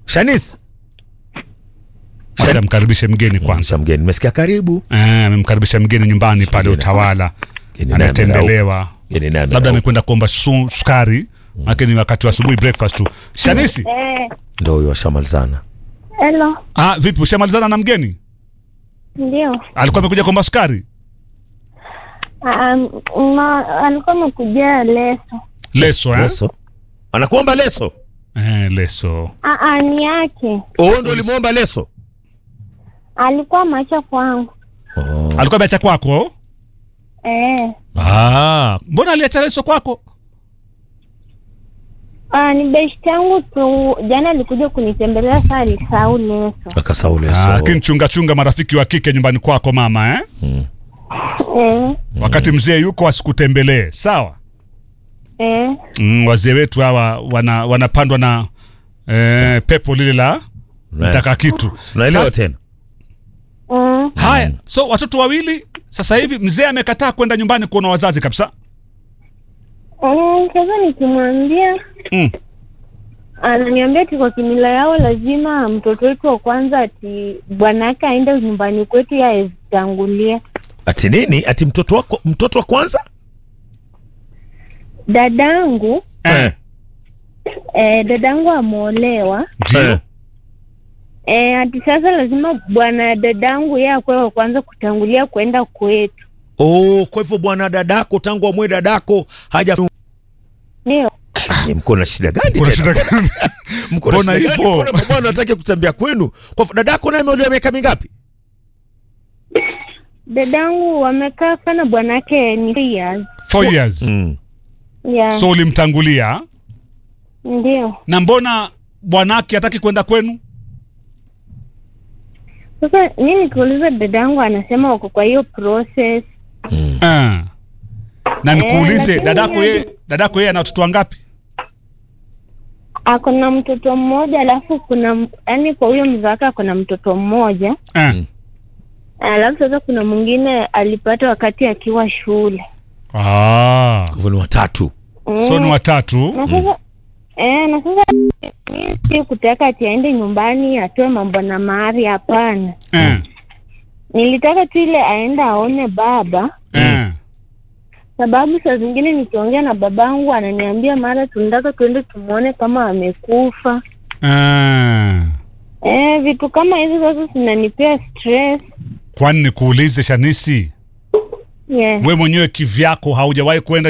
Shanis. Wacha amkaribishe mgeni kwanza. Kwanza mgeni. Nimesikia karibu. Eh, amemkaribisha mgeni nyumbani pale Mgeni. Utawala, Mgeni naye ametembelewa, Mgeni naye labda amerauka. amekwenda kuomba su- sukari, maana ni wakati wa asubuhi breakfast tu. Shanisi, Eh, Ndio huyo washamalizana. hello. ah, vipi ushamalizana na mgeni? Ndio. Alikuwa amekuja kuomba sukari? Ah, ma, alikuwa amekujia leso. Leso eh? Leso. Anakuomba leso. Eh, leso. Ah, ah, ni yake. Oh, ndio ulimuomba leso. Alikuwa macho kwangu. Oh. Alikuwa ameacha kwako? Eh. Ah, mbona aliacha leso kwako? Ah, ni best yangu tu. Jana alikuja kunitembelea saa alisahau leso. Akasahau Ah, leso. lakini chunga chunga marafiki wa kike nyumbani kwako mama eh? Eh. Wakati mzee yuko asikutembelee, sawa? Eh. Mm, wazee wetu hawa wana, wanapandwa na eh, pepo lile la mtaka kitu. Tunaelewa Sasa- tena. Mm. Haya, so watoto wawili sasa hivi mzee amekataa kwenda nyumbani kuona wazazi kabisa. Mm, Sasa nikimwambia Mm. ananiambia ati kwa kimila yao lazima mtoto wetu wa kwanza ati bwanake aende nyumbani kwetu ya azitangulia. Ati nini? Ati mtoto wako mtoto wa kwanza? Dadangu Eh, eh, dadangu ameolewa ndio. Eh. eh, ati sasa lazima bwana dadangu yeye akwe wa kwanza kutangulia kwenda kwetu. Oh, kwa hivyo bwana dadako tangu amwe dadako haja Ndio. Ni mko na shida gani Kuna tena? shida gani? Mko na Mbona shida gani? hivyo? Mbona bwana anataka kutembea kwenu? Kwa hivyo dadako naye ameolewa miaka mingapi? Dadangu wamekaa sana bwanake ni three years. Four years. Mm. Yeah. So ulimtangulia Ndio. na mbona bwanake hataki kwenda kwenu? Sasa mimi nikiuliza dadangu anasema wako kwa hiyo process. Eh. Na nikuulize lakini dadako yeye- yeye dadako yeye ana watoto wangapi? Ako na mtoto mmoja alafu kuna yani kwa huyo mzee wake ako na mtoto mmoja Eh. alafu sasa kuna mwingine alipata wakati akiwa shule. Ah. Kwa hivyo ni watatu. So ni watatu. na sasa eh, na sasa mimi si kutaka ati aende nyumbani atoe mambo na mahari, hapana. Eh. Nilitaka tu ile aende aone baba, Eh. sababu saa zingine nikiongea na babangu ananiambia mara tunataka tuende tumwone kama amekufa. Eh. Eh, vitu kama hizo sasa zinanipea stress. Kwani nikuulize Shanisi, Yeah. we mwenyewe kivyako haujawahi kwenda